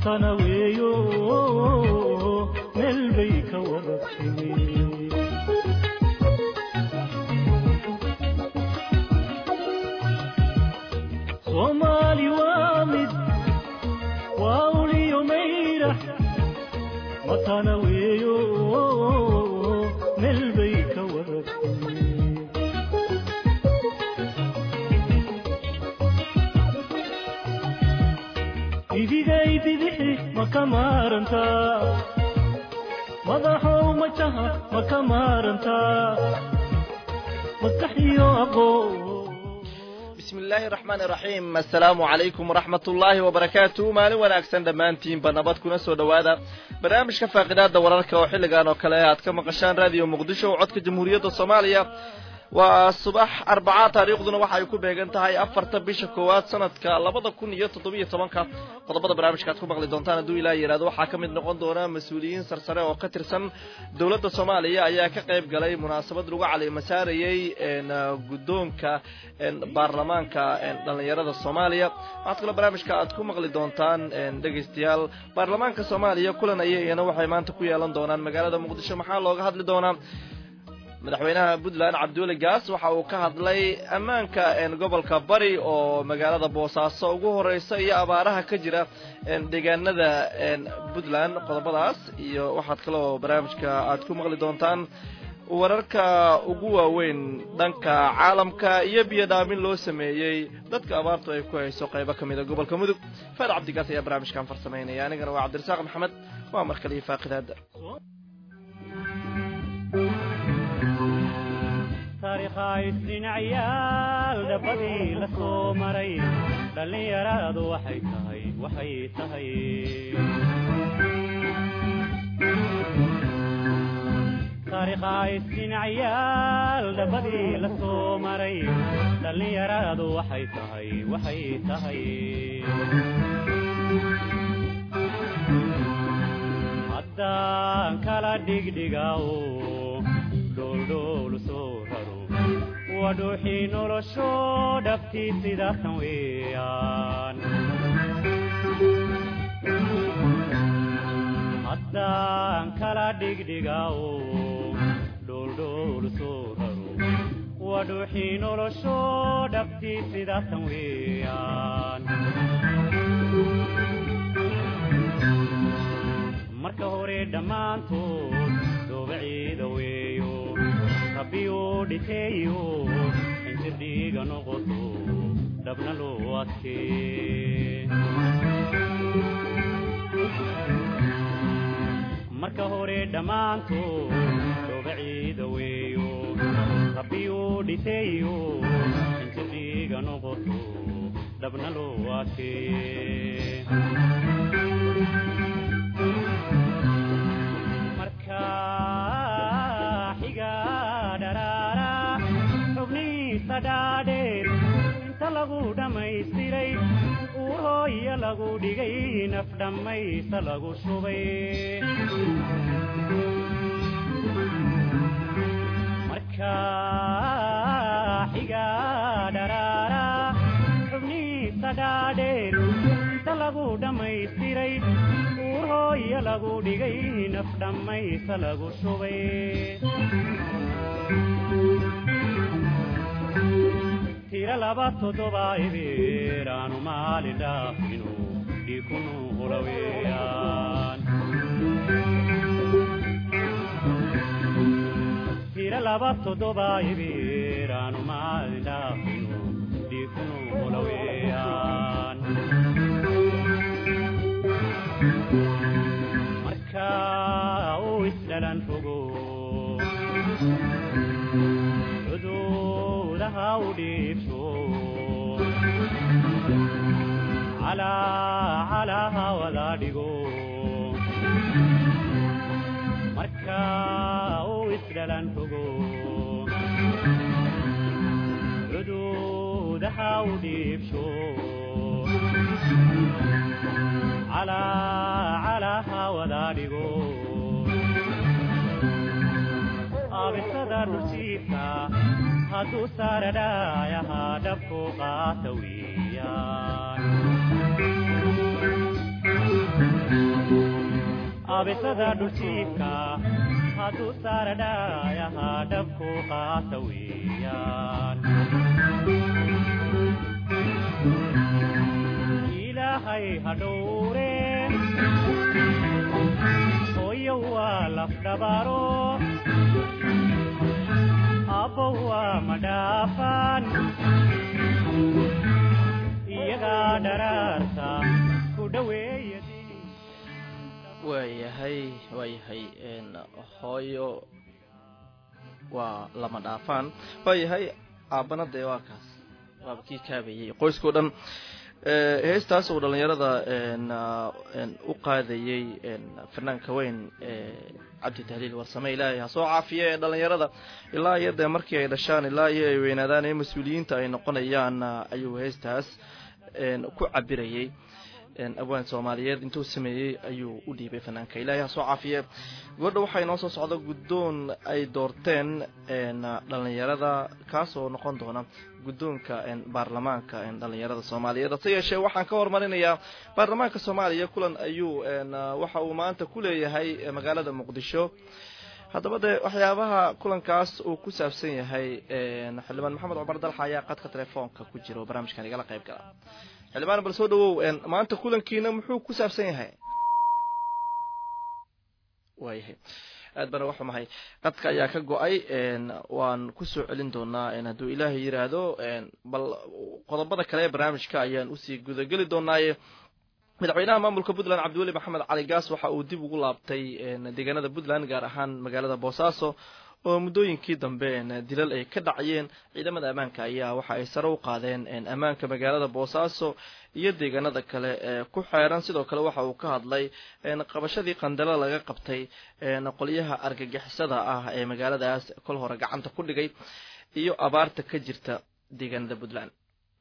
matana weeyo meel bay ka wada timi soomaali waa mid waa uliyo mayra matana weeyo meel bay ka wada timi idigay bidixi ma ka maarantaa madaxow majaha ma ka maarantaa maskaxiyo aqoon bismi illaahi araxmaan iraxiim assalaamu calaykum waraxmat ullaahi wabarakaatu maalin wanaagsan dhammaantiinba nabad kuna soo dhowaada barnaamijka faaqidaada wararka oo xilligan oo kale aad ka maqashaan raadiyo muqdisho oo codka jamhuuriyadda soomaaliya waa subax arbaca taariikhduna waxa ay ku beegan tahay afarta bisha koowaad sanadka labada kun iyo toddobiyo tobanka qodobada barnaamijka aad ku maqli doontaan hadduu ilaa yidhahdo waxaa ka mid noqon doona mas-uuliyiin sarsare oo ka tirsan dowladda soomaaliya ayaa ka qayb galay munaasabad lagu calimasaarayey guddoonka baarlamaanka dhallinyarada soomaaliya waxaad kaloo barnaamijka aad ku maqli doontaan dhegaystayaal baarlamaanka soomaaliya kulan ayayana waxay maanta ku yeelan doonaan magaalada muqdisho maxaa looga hadli doonaa madaxweynaha puntland cabduuli gaas waxa uu ka hadlay ammaanka gobolka bari oo magaalada boosaaso ugu horeysa iyo abaaraha ka jira deegaanada puntland qodobadaas iyo waxaad kaloo barnaamijka aad ku maqli doontaan wararka ugu waaweyn dhanka caalamka iyo biyo dhaamin loo sameeyey dadka abaartu ay ku hayso qaybo ka mida gobolka mudug faad cabdigaas ayaa barnaamijkan farsamaynaya anigana waa cabdirasaaq maxamed waa mar kale iyo faaqidaada taariikhaysdhinacyaal dhabbadii la soo maray dhallinyaradu waxay tahay waxay tahay taariikhaysdhinacyaal dhabbadii la soo maray dhallinyaradu waxay tahay waxay tahay haddaan kala dhigdhigaw dholdhoolu soo raro waa dhuuxii nolosho dhabtii sidaasan weeyaan haddaan kala dhigdhigaw dholdhoolu soo raro waa dhuuxii nolosho dhabtii sidaasan weeyaan marka hore dhammaantood doobaciida weeyo rabbiyuu dhiteeyo injirdhiiga noqoto dhabna loo adkee marka hore dhammaantood doobaciida weeyo rabbiyuu dhiteeyo injirdhiiga noqoto dhabna loo adkee inta lagu dhammaystiray uurhooya lagu dhigay naf dhammaysta lagu shubay marka xiga dharaara xubniisa dhaadheer inta lagu dhammaystiray uurhooya lagu dhigay naf dhammaysta lagu shubay tira laba toddoba ebeer aanu maalin dhaafino dhiikunu hulaweyaan tira laba toddoba ebeer aanu maalin dhaafino dhiikunu hulaweyaan marka uu isdhalan fogo calaa wada dhigo marka uu isdhalan fogo cuduudaha u dhiibsho calaa wada dhigo aabisada dhuljiifka hadduu saaradhaayahaa dhabku qaata weeyaan abisada dhuljiifka hadduu saara dhaayaha dhabku qaata weeyaan ilaahay ha dhowre hooyo waa lafdhabaaro abbo waa madhaafaan iyagaa dharaarta ku dhoweeya waayahay waayahay hooyo waa lama dhaafaan waayahay aabbana dee waa kaas waaba kii kaabayay qoyskao dhan heestaas uu dhalinyarada u qaadayey fanaanka weyn cabdi tahliil warsame ilaahay ha soo caafiye ee dhalinyarada ilaa iyo dee markii ay dhashaan ilaa iyo ay weynaadaan ee mas-uuliyiinta ay noqonayaan ayuu heestaas ku cabirayey abwaan soomaaliyeed intuu sameeyey ayuu u dhiibay fanaanka ilaahay ha soo caafiye gabadha waxaa inoo soo socda guddoon ay doorteen dhalinyarada kaasoo noqon doona guddoonka baarlamaanka dhalinyarada soomaaliyeed hase yeeshee waxaan ka hormarinayaa baarlamaanka soomaaliya kulan ayuu waxa uu maanta ku leeyahay magaalada muqdisho haddaba dee waxyaabaha kulankaas uu ku saabsan yahay xildhibaan maxamed cumar dalxa ayaa qadka telefoonka ku jira oo barnaamijkan igala qayb gala xildhibaan bal soo dhawow maanta kulankiina muxuu ku saabsan yahay waayahay aad bana waxu mahay qadka ayaa ka go-ay waan kusoo celin doonaa hadduu ilaahay yiraahdo bal qodobada kale ee barnaamijka ayaan usii gudageli doonaaye madaxweynaha maamulka puntland cabdiweli maxamed cali gaas waxa uu dib ugu laabtay deegaanada puntland gaar ahaan magaalada boosaaso oo muddooyinkii dambe dilal ay ka dhacayeen ciidamada ammaanka ayaa waxa ay sare u qaadeen ammaanka magaalada boosaaso iyo deegaanada kale ee ku xeeran sidoo kale waxa uu ka hadlay qabashadii qandalo laga qabtay qolyaha argagixisada ah ee magaaladaas kol hore gacanta ku dhigay iyo abaarta ka jirta deegaanada puntland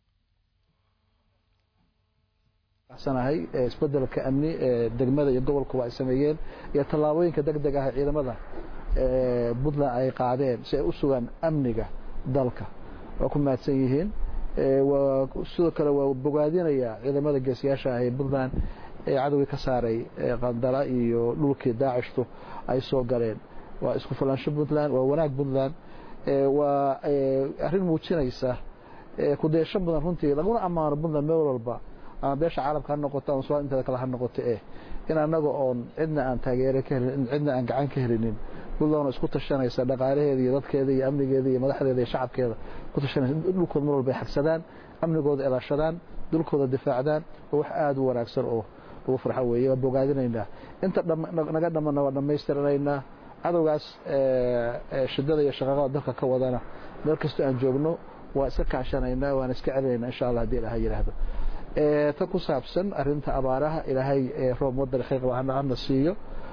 sanahay isbedelka amni ee degmada iyo gobolka waa ay sameeyeen iyo tallaabooyinka deg deg ah ee ciidamada puntland ay qaadeen si ay u sugaan amniga dalka waa ku mahadsan yihiin sidoo kale waa bogaadinayaa ciidamada geesiyaasha ah ee puntland ee cadowgii ka saaray qandala iyo dhulkii daacishtu ay soo galeen waa isku fulaansho puntland waa wanaag puntland waa arrin muujinaysa kudeesho mudan runtii laguna ammaano puntland meel walba ama beesha caalamka ha noqoto ama somaal inteeda kale ha noqoto eh in annaga oon cidna aan taageere ka helin cidna aan gacan ka helinin puntland isku tashanaysa dhaqaalaheeda iyo dadkeeda iyo amnigeeda iyo madaxdeeda iyo shacabkeeda ku tashanaysa dhulkooda mar walba ay xagsadaan amnigooda ilaashadaan dhulkooda difaacdaan waa wax aada u wanaagsan oo ugu farxo weeye waa bogaadinaynaa inta naga dhamana waa dhammaystiranaynaa cadowgaas shidada iyo shaqaaqada dalka ka wadana meel kastoo aan joogno waa iska kaashanaynaa waan iska celinaynaa insha allah haddii ilaha yidhaahdo ta ku saabsan arinta abaaraha ilaahay roob waddan xiiqba hana siiyo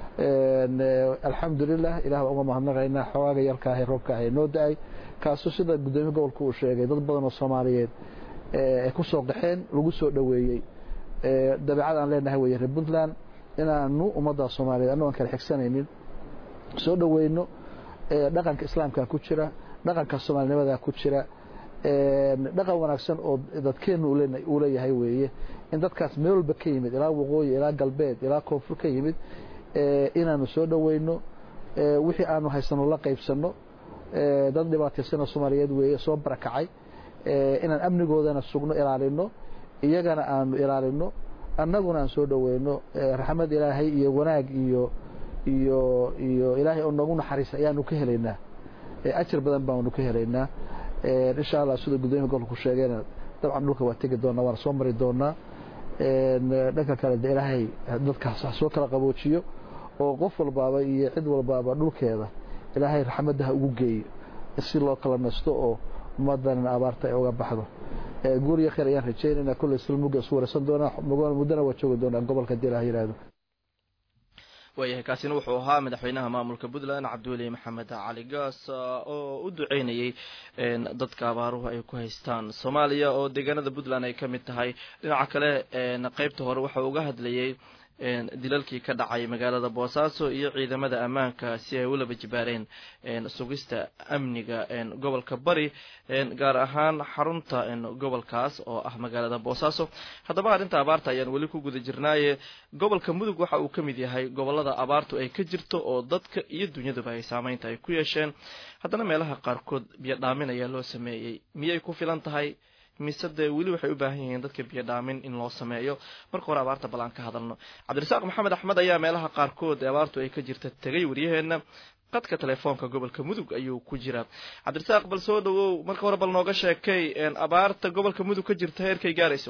alxamdulilah ilah baa uga mahadnaqaynaa xogaaga yarkaahe roobka ah ee noo da-ay kaasoo sida guddoomiye gobolka uu sheegay dad badan oo soomaaliyeed ay ku soo qaxeen lagu soo dhoweeyey dabeecad aan leenahay weye reer puntland inaanu ummadda soomaaliyeed annago aan kala xigsanaynin soo dhoweyno dhaqanka islaamka ku jira dhaqanka soomaalinimada ku jira dhaqan wanaagsan oo dadkeennu uu leeyahay weeye in dadkaas meel walba ka yimid ilaa waqooyi ilaa galbeed ilaa koonfur ka yimid inaanu soo dhoweyno wixii aanu haysano la qaybsano dad dhibaataysana soomaaliyeed weeye soo barakacay inaan amnigoodana sugno ilaalino iyagana aanu ilaalino annaguna aan soo dhoweyno raxmad ilaahay iyo wanaag iyo iyo iyo ilaahay oo noogu naxariisa ayaanu ka helaynaa ajar badan baanu ka helaynaa insha allah sida guddoomiya gobolka ku sheegeena dabcan dhulka waa tegi doonaa waana soo mari doonaa dhanka kale de ilaahay dadkaas ha soo kala qaboojiyo oo qof walbaaba iyo cid walbaaba dhulkeeda ilaahay raxmadda ha ugu geeyo si loo kala nasto oo ummadana abaarta ay uga baxdo guuriyo khayr ayaan rajaynaynaa kolley silmuga isu waraysan doonaa muddana waa joogi doonaa gobolka hadii ilaha yihahdo waayahay kaasina wuxuu ahaa madaxweynaha maamulka puntland cabdiweli maxamed cali gaas oo u duceynayey dadka abaaruhu ay ku haystaan soomaaliya oo deegaanada puntland ay ka mid tahay dhinaca kale qeybta hore waxa uga hadlayey dilalkii ka dhacay magaalada boosaaso iyo ciidamada ammaanka si ay u laba jibaareen sugista amniga gobolka bari gaar ahaan xarunta gobolkaas oo ah magaalada boosaaso haddaba arrinta abaarta ayaan weli ku guda jirnaaye gobolka mudug waxa uu ka mid yahay gobolada abaartu ay ka jirto oo dadka iyo dunyaduba ay saameynta ay ku yeesheen haddana meelaha qaarkood biyo dhaamin ayaa loo sameeyey miyay ku filan tahay mise dee weli waxay u baahan yihiin dadka biyo dhaamin in loo sameeyo marka hore abaarta bal aan ka hadalno cabdirasaaq maxamed axmed ayaa meelaha qaarkood ee abaartu ay ka jirta tegay waryaheena qadka telefoonka gobolka mudug ayuu ku jiraa cabdirasaaq bal soo dhawow marka hore bal nooga sheekay abaarta gobolka mudug ka jirta heerkay gaarayso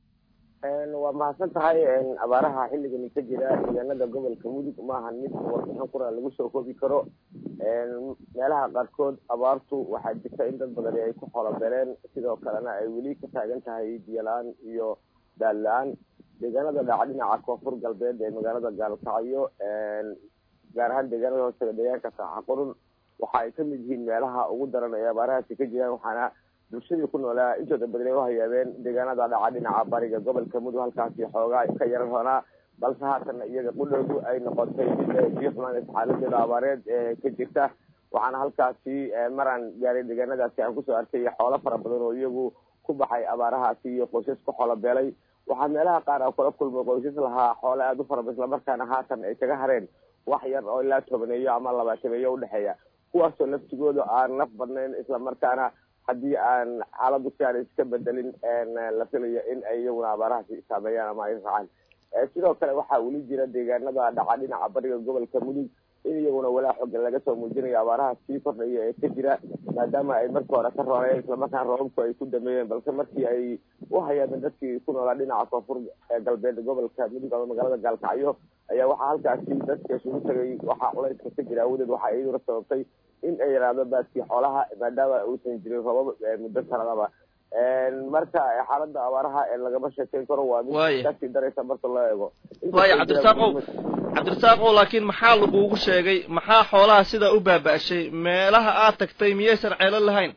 waa mahadsan tahay abaaraha xilligani ka jira deegaanada gobolka mudug maahan mid warbixin qura lagu soo koobi karo meelaha qaarkood abaartu waxaa jirta in dad badani ay ku xolobeleen sidoo kalena ay weli ka taagan tahay biyo la-aan iyo daal la-aan deegaanada dhaca dhinaca koonfur galbeed ee magaalada gaalkacyo gaar ahaan deegaanada hoostega deegaanka saaxa qurun waxa ay kamid yihiin meelaha ugu daran ee abaarahaasi ka jiraan waxaana bulshadii ku noolaa intooda badan ay u hayaabeen deegaanada dhaca dhinaca bariga gobolka mudug halkaasi xoogaa ka yaran hoonaa balse haatan iyaga qudhoodu ay noqotay mid biyo xumaanaysa xaaladeeda abaareed ee ka jirta waxaana halkaasi maraan gaaray deegaanadaasi aan kusoo arkay xoolo fara badan oo iyagu ku baxay abaarahaasi iyo qoysas ku xoolo beelay waxaa meelaha qaar a kula kulmay qoysas lahaa xoolo aada u fara badan islamarkaana haatan ay kaga hareen wax yar oo ilaa tobaneeyo ama labaatameeyo udhexeeya kuwaasoo laftigooda aan naf badnayn islamarkaana haddii aan xaaladu si aan iska bedelin la filayo in ay iyaguna abaarahaasi saameeyaan ama ay raacaan sidoo kale waxaa weli jira deegaanada dhaca dhinaca bariga gobolka mudug in iyaguna walaa xoogan laga soo muujinayo abaaraha sii kordhaya ee ka jira maadaama ay markii hore ka roonayeen islamarkaana roobabku ay ku dameeyeen balse markii ay u hayaabeen dadkii ku noolaa dhinaca koonfur galbeed gobolka mudug ama magaalada gaalkacyo ayaa waxaa halkaasi dadka isugu tagay waxaa culayska ka jira awadeed waxaa iyaduna sababtay in ay yaraado baadkii xoolaha maadaama uusan jirin roobab muddo sanadaba marka xaalada abaaraha lagama sheekeyn karo waa mid kasii daraysa marka loo eego waaya cabdirasaaqow cabdirasaaqow laakiin maxaa lagugu sheegay maxaa xoolaha sidaa u baaba-shay meelaha aad tagtay miyaysan ceelo lahayn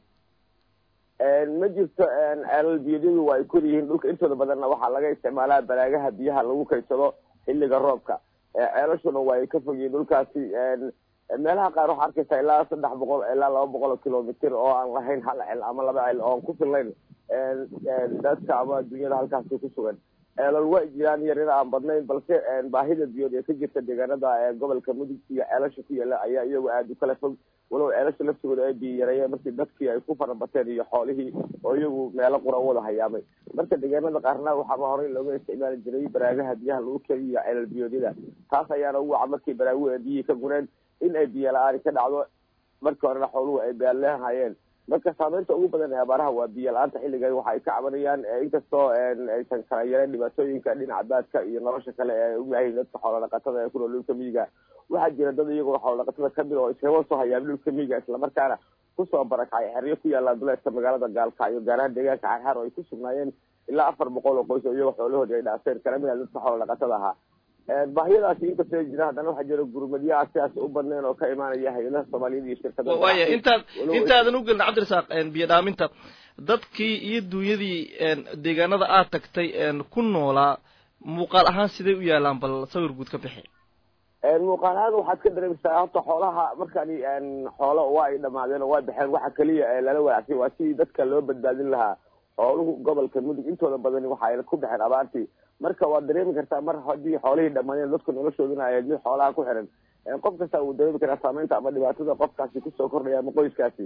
ma jirto ceelal biyadyadu waa ay kor yihiin dhulka intooda badanna waxaa laga isticmaalaa balaagaha biyaha lagu kaysado xilliga roobka ceelashuna waa ay ka fog yihiin dhulkaasi meelaha qaar waxaa arkaysaa ilaa saddex boqol ilaa laba boqol oo kilomitr oo aan lahayn hal cel ama laba cel oo aan ku fillayn dadka ama dunyada halkaasi ku sugan ceelal waa jiraan yarina aan badnayn balse baahida biyood ee ka jirta deegaanada gobolka mudug iyo ceelasha ku yaala ayaa iyagu aada u kala fog walow ceelasha laftigooda ay biyo yareeyeen markii dadkii ay ku farabateen iyo xoolihii oo iyagu meelo qura wada hayaamay marka deegaanada qaarna waxaaba horey looga isticmaali jiray baraagaha biyaha lagu keliyo ceelal biyoodyada taas ayaana ugu waca markii baraaguhu ay biyihii ka gureen in ay biyo la-aani ka dhacdo markii horena xooluhu ay baalleehayeen marka saameynta ugu badan ee abaaraha waa biyo la-aanta xilligan waxa ay ka cabanayaan inkastoo aysan kala yareen dhibaatooyinka dhinaca baadka iyo nolosha kale ee uyahay dadka xoolo dhaqatada ee ku nool dhulka miyiga waxaa jira dad iyagoo xoolo dhaqatada kamid oo iskama soo hayaabin dhulka miyiga islamarkaana kusoo barakacay xeryo ku yaalla duleedka magaalada gaalkacyo gaar ahaan deegaanka xarxaar oo ay ku sugnaayeen ilaa afar boqol oo qoys oo iyagoo xoolahoodii ay dhaafeen kala mid a dadka xoolo dhaqatada ahaa baahiyadaasi inkastoo ay jiraan haddana waxaa jira gurmadyaha sidaas u badnayn oo ka imaanaya hay-adaha soomaaliyada iyo shirkada waaya intaad intaadan u gelin cabdirasaaq biyo dhaaminta dadkii iyo duunyadii deegaanada aad tagtay ku noolaa muuqaal ahaan siday u yaalaan bal sawir guud ka bixi muuqaal ahaan waxaad ka dareemaysaa horta xoolaha markani xoolo waa ay dhamaadeen oo waa baxeen waxa keliya lala wadacsay waa sidii dadka loo badbaadin lahaa xooluhu gobolka mudug intooda badani waxa ay ku baxeen abaartii marka waad dareemi kartaa mar haddii xoolihii dhamaadeen dadku noloshooduna ay mid xoolaha ku xiran qof kasta wuu dareemi karaa saameynta ama dhibaatada qofkaasi kusoo kordhaya ama qoyskaasi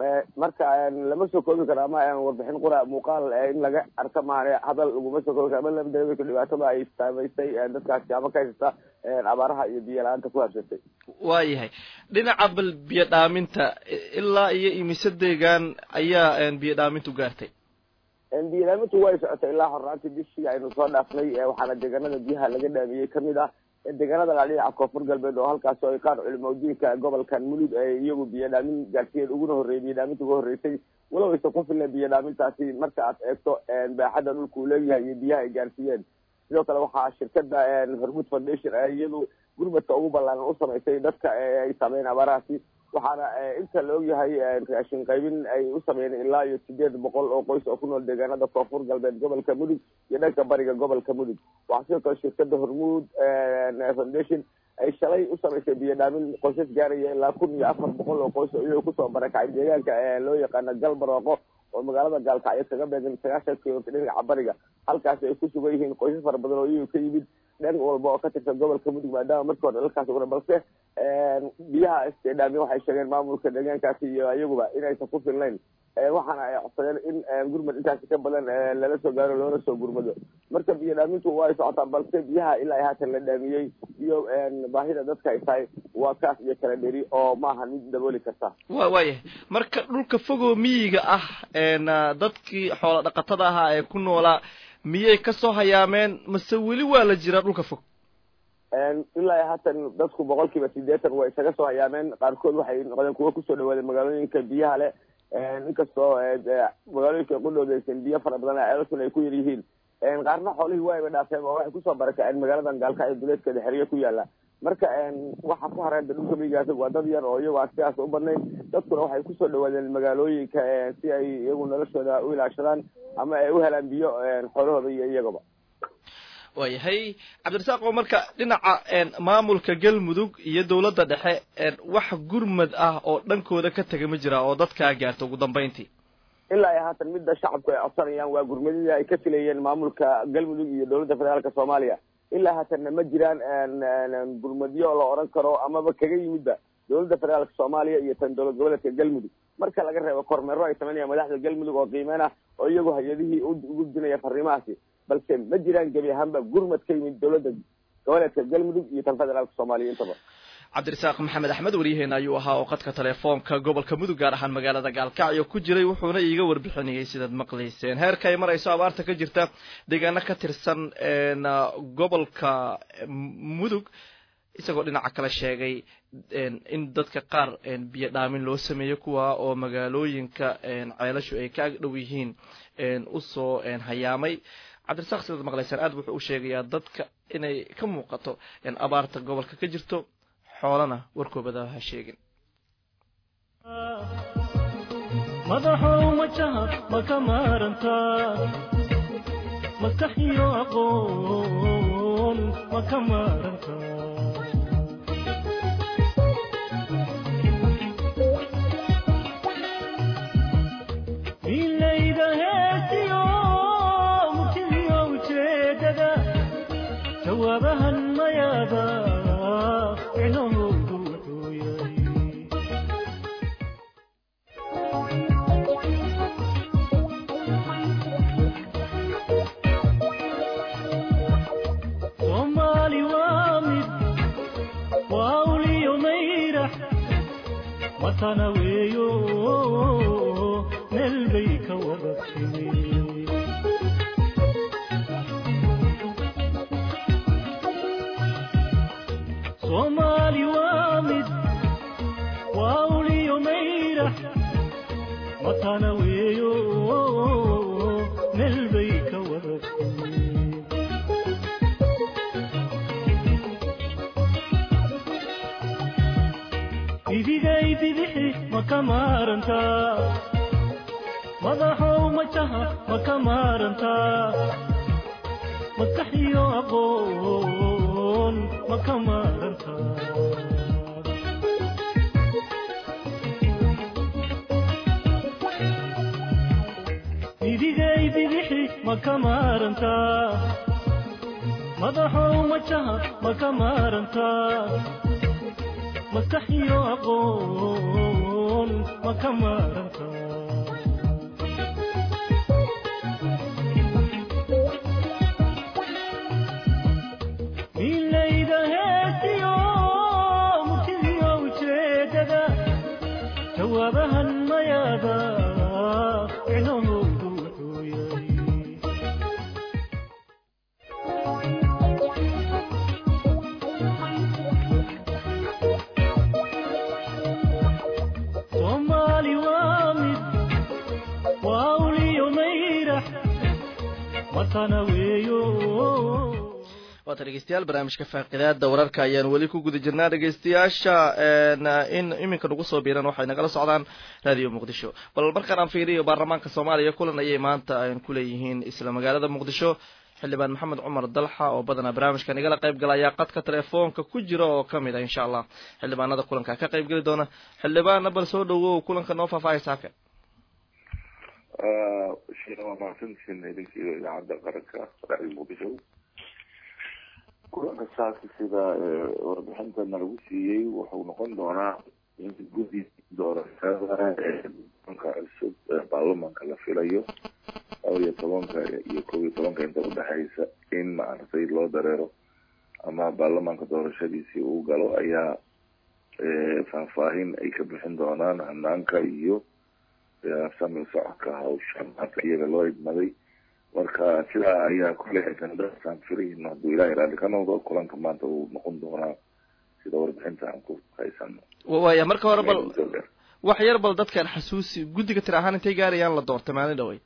marka lama soo koobi karo ama warbixin qura muuqaal in laga arka maane hadal laguma soo koobi karo ama lama dareemi karo dhibaatada ay saameysay dadkaasi ama ka haysata abaaraha iyo biyo la-aanta ku habsatay waayahay dhinaca bal biyo dhaaminta ilaa iyo imise deegaan ayaa biyo dhaamintu gaartay biyodhaamintu way socotay ilaa horaantii bishii aynu soo dhaafnay waxaana deegaanada biyaha laga dhaamiyey kamid ah deegaanada la dhinaca koonfur galbeed oo halkaas oo ay qaar culimaudiinka gobolkan mulud ay iyagu biyo dhaamin gaarsiiyeen uguna horreeyay biyo dhaaminta uga horreysay walow aysan ku filna biyo dhaamintaasi marka aad eegto baaxadda dhulka uu leeyahay iyo biyaha ay gaarsiiyeen sidoo kale waxaa shirkada hormud foundation iyadu gurmadka ugu ballaaran u samaysay dadka ay saameyn abaarahaasi waxaana inta la ogyahay raashin qaybin ay u sameeyeen ilaa iyo sideed boqol oo qoys oo ku nool deegaanada koonfur galbeed gobolka mudug iyo dhanka bariga gobolka mudug waxaa sidoo kale shirkada hormuud foundation ay shalay u samaysay biyo dhaamin qoysas gaaraya ilaa kun iyo afar boqol oo qoys oo iyago kusoo barakacay deegaanka loo yaqaano galbarooqo oo magaalada gaalkacyo kaga beegan sagaashan kilomitr dhinaca bariga halkaasi ay ku sugan yihiin qoysas fara badan oo iyagu ka yimid dhan walba oo ka tirsan gobolka mudug maadaama markii hore dalkaasi una balse biyaha istedhaami waxay sheegeen maamulka deegaankaasi iyo iyaguba inaysan ku filnayn waxaana ay codsadeen in gurmad intaasi ka badan lala soo gaaro loona soo gurmado marka biyo dhaamintu waa ay socotaa balse biyaha ilaa haatan la dhaamiyey iyo baahida dadka ay tahay waa kaas iyo kala dheri oo maaha mid dabooli karta wa waayahay marka dhulka fogoo miyiga ah dadkii xoola dhaqatada ahaa ee ku noolaa miyay kasoo hayaameen mase weli waa la jiraa dhulka fog ilaa haatan dadku boqol kiiba sideetan way isaga soo hayaameen qaarkood waxay noqdeen kuwa kusoo dhawaadeen magaalooyinka biyaha leh inkastoo magaalooyinka qudhooda aysan biyo fara badan ceelashuna ay ku yar yihiin qaarna xoolihii waa ayba dhaafeen oo waxay kusoo barakaceen magaaladan gaalkacyo duleedkeeda xeryo ku yaala marka waxa ku hareenta dhulka miyigaas waa dad yar oo iyago aan sidaas u badnayn dadkuna waxay kusoo dhawaadeen magaalooyinka si ay iyagu noloshooda u ilaashadaan ama ay u helaan biyo xoolahooda iyo iyagaba waayahay cabdirasaaq oo marka dhinaca maamulka galmudug iyo dawladda dhexe wax gurmad ah oo dhankooda ka tega ma jira oo dadkaa gaarta ugu dambeyntii ilaa iyo haatan midda shacabku ay codsanayaan waa gurmadidii ay ka filayeen maamulka galmudug iyo dawladda federaalka soomaaliya ilaa haatanna ma jiraan gurmadyo la odhan karo amaba kaga yimidba dawladda federaalka soomaaliya iyo tan dowlad goboleedka galmudug marka laga reebo kormeero ay sameynayaan madaxda galmudug oo qiimeyn ah oo iyagu hay-adihii u gudbinaya fariimahaasi balse ma jiraan gebi ahaanba gurmad ka yimid dawladda goboleedka galmudug iyo tan federaalka soomaaliya intaba cabdirasaaq maxamed axmed waryaheena ayuu ahaa oo qadka telefoonka gobolka mudug gaar ahaan magaalada gaalkacyo ku jiray wuxuuna iiga warbixinayay sidaad maqlayseen heerka ay marayso abaarta ka jirta deegaano ka tirsan gobolka mudug isagoo dhinaca kale sheegay in dadka qaar biyo dhaamin loo sameeyo kuwa oo magaalooyinka ceelashu ay ka ag dhow yihiin usoo hayaamay cabdirasaaq sidaad maqlaysaan aad wuxuu u sheegayaa dadka inay ka muuqato abaarta gobolka ka jirto xoolana warkoobada ha sheegin madaxow majaha ma ka maarantaa maskax iyo aqoon ma ka maarantaa milayda heesiyo murtidiyo ujeedada jawaabahan mayaada micnahoodu wuxuu yahay soomaali waa mid waa uliyo mayrax matana weeyo meel bay ka wada timi soomaali waa mid waa uliyo mayrax matana weeyo meel bay ka wada timi idigay bidixi ma ka maarantaa madaxow majaha ma ka maarantaa maskax iyo aqoon ma ka maarantaa idigay bidixi ma ka maarantaa madaxow majaha ma ka maarantaa maskax iyo aqoon ma ka maarantaa milayda heesiyo murtidiyo ujeedada jawaabahan mayaada micnahoodu wuxuu yahay soomaali waa mid waa uliyo mayrax matana weeyo waata dhegeystayaal barnaamijka faaqidaada wararka ayaan weli ku guda jirnaa dhegeystayaasha in iminka nagu soo biiran waxay nagala socdaan raadiyo muqdisho bal markaan aan fiiriyo baarlamaanka soomaaliya kulan ayay maanta kuleeyihiin isla magaalada muqdisho xildhibaan maxamed cumar dalxa oo badanaa barnaamijka nagala qayb gala ayaa qadka telefoonka ku jira oo kamid ah insha allah xildhibaanada kulanka ka qayb geli doona xildhibaanna bal soo dhawow kulanka noo faahfaahaysa haka sheena waa mahadsantihiin idinkiiyo idaacadda qaranka raadiyo muqdisho kulanka saasi sida warbixintana lagu siiyey wuxuu noqon doonaa in guddi doorashada eeanka cusub ee baarlamanka la filayo laba iyo tobanka iyo kob iyo tobanka inta udhexeysa in maaragtay loo dareero ama baarlamanka doorashadiisii uu galo ayaa faahfaahin ay ka bixin doonaan hanaanka iyo sami socodka hawsha maanta iyaga loo idmaday marka sidaa ayaa kule agendasaan filayno hadduu ilahay raalli ka noqdo kulanka maanta uu noqon doonaa sida warbixinta aan ku haysano waya marka hore bal wax yar bal dadkaan xasuusi guddiga tir ahaan intay gaarayaan la doortay maalin dhawey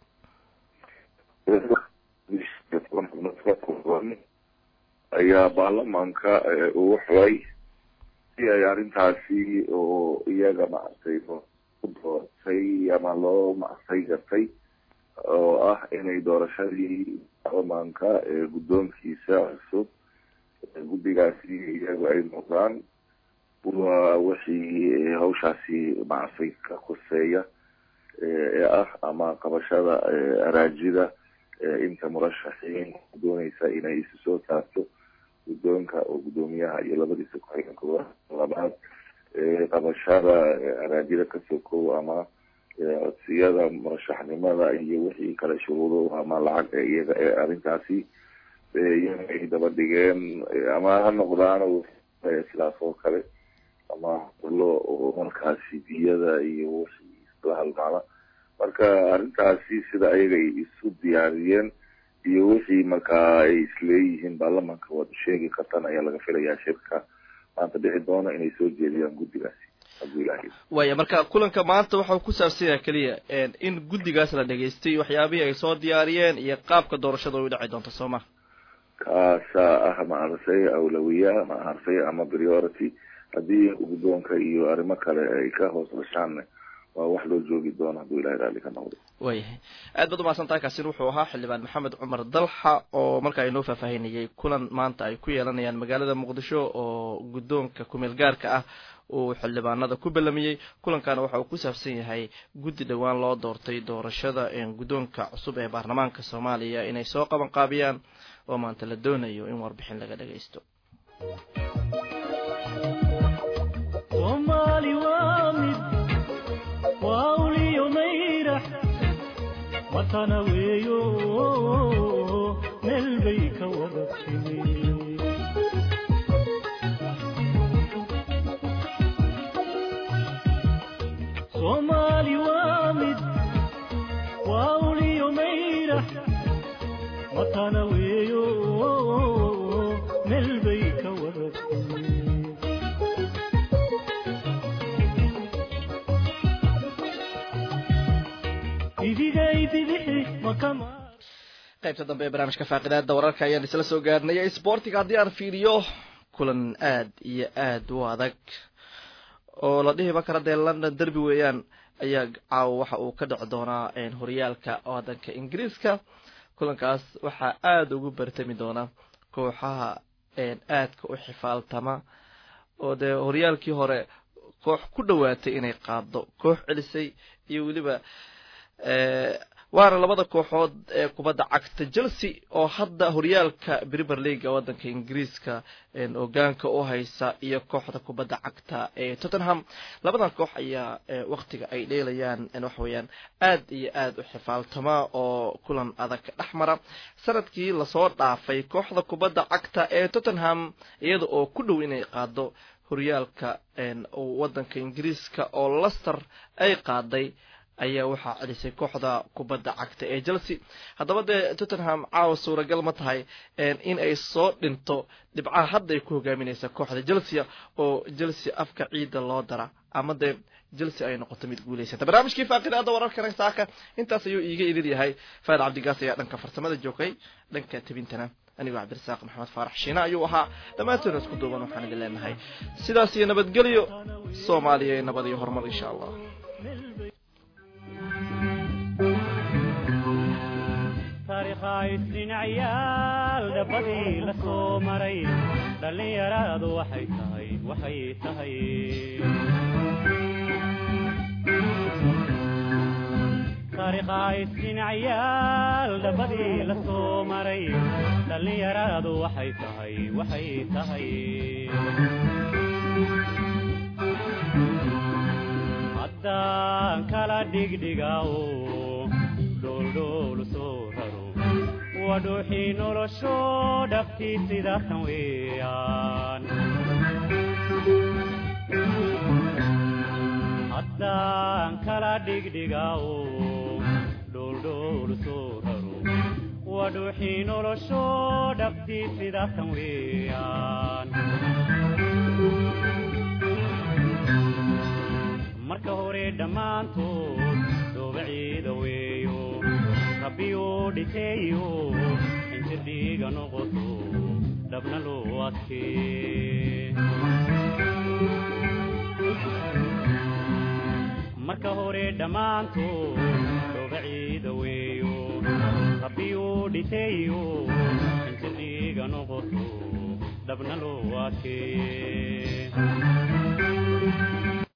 ayaa baarlamaanka uu xulay si ay arrintaasi oo iyaga maaragtay ku doortay ama loo maaragtay gartay oo ah inay doorashadii baarlamaanka ee guddoonkiisa cusub guddigaasi iyagu ay noqdaan waa wixii hawshaasi maaragtay ka koseeya ee ah ama qabashada araajida inta murashaxiin dooneysa inay isu soo saarto guddoonka oo guddoomiyaha iyo labadiisa ku-xigeenka labaad qabashada araajida ka sokow ama codsiyada murashaxnimada iyo wixii kale shuruudo ama lacag ee iyaga ee arrintaasi iyaga ay daba dhigeen ama ha noqdaan sidaas oo kale ama lo oo markaasi diyada iyo wixii isla halmaala marka arrintaasi sida ayaga ay isu diyaariyeen iyo wixii markaa ay isleeyihiin baarlamanka waad sheegi kartaan ayaa laga filayaa shirka maanta dhici doona inay soo jeediyaan guddigaasi hadduu ilahay waya marka kulanka maanta waxau ku saabsan yaha keliya in guddigaas la dhageystay waxyaabihii ay soo diyaariyeen iyo qaabka doorashada ay u dhici doonto soo ma kaasaa ah maaragtay awlawiya maaragtay ama priority haddii guddoonka iyo arrimo kale ay ka hoos dhashaan waa wax loo joogi doono hadduu ilahay raalli ka noqdo waayahay aad baad umahadsan tahay kaasina wuxuu ahaa xildhibaan maxamed cumar dalxa oo markaa inoo faahfaahinayay kulan maanta ay ku yeelanayaan magaalada muqdisho oo guddoonka kumeel gaarka ah uu xildhibaanada ku belamiyey kulankana waxa uu ku saabsan yahay guddi dhowaan loo doortay doorashada guddoonka cusub ee baarlamaanka soomaaliya inay soo qaban qaabiyaan oo maanta la doonayo in warbixin laga dhagaysto soomaali waa mid waa uliyo mayrax watana weeyo meel bay ka wada timi soomaali waa mid waa uliyo mayrax watana weeyo meel bay ka wada timi idigay bidixi makama qaybta dambe ee barnaamijka faaqidaada wararka ayaan isla soo gaarnay sportiga haddii aan fiiriyo kulan aad iyo aad u adag oo la dhihiba kara dee london derby weeyaan ayaa caawa waxa uu ka dhici doonaa horyaalka wadanka ingiriiska kulankaas waxaa aada ugu bartami doona kooxaha aadka u xifaaltama oo dee horyaalkii hore koox ku dhawaatay inay qaado koox celisay iyo weliba waana labada kooxood ee kubadda cagta chelsea oo hadda horyaalka premier leaga wadanka ingiriiska ogaanka u haysa iyo kooxda kubadda cagta ee tottenham labadan koox ayaa waktiga ay dheelayaan waxa weeyaan aad iyo aad u xifaaltama oo kulan adag dhex mara sanadkii lasoo dhaafay kooxda kubadda cagta ee tottenham iyada oo ku dhow inay qaado horyaalka wadanka ingiriiska oo laster ay qaaday ayaa waxaa celisay kooxda kubadda cagta ee chelsea haddaba dee tottenham caawa suuragal ma tahay in ay soo dhinto dhibcaha hadda ay ku hogaaminaysa kooxda chelsea oo chelsea afka ciidda loo dara ama dee chelsea ay noqoto mid guulaysata barnaamijkii faaqidaada wararkana saaka intaas ayuu iiga idin yahay faad cabdigaas ayaa dhanka farsamada joogay dhanka tebintana anigoo cabdirasaaq maxamed faarax shiine ayuu ahaa dhammaantoona isku duuban waxaan idin leenahay sidaas iyo nabadgelyo soomaaliya ee nabad iyo horumar insha allah taariikhaysdhinacyaal dhabbadii la soo maray dhallinyaradu waxay tahay waxay tahay taariikhaysdhinacyaal dhabbadii la soo maray dhallinyaradu waxay tahay waxay tahay haddaan kala dhigdhigaao dholdhoolu soo raro waa dhuuxii nolosho dhabtii sidaatan weeyaan haddaan kala dhigdhigaao dholdhoolu soo raro waa dhuuxii nolosho dhabtii sidaatan weeyaan marka hore dhammaantood doobaciida weeyo rabbiyuu dhiteeyo injir dhiiga noqoto dhabna loo adkee marka hore dhammaantood doobaciida weeyo rabbiyuu dhiteeyo injir dhiiga noqoto dhabna loo adkee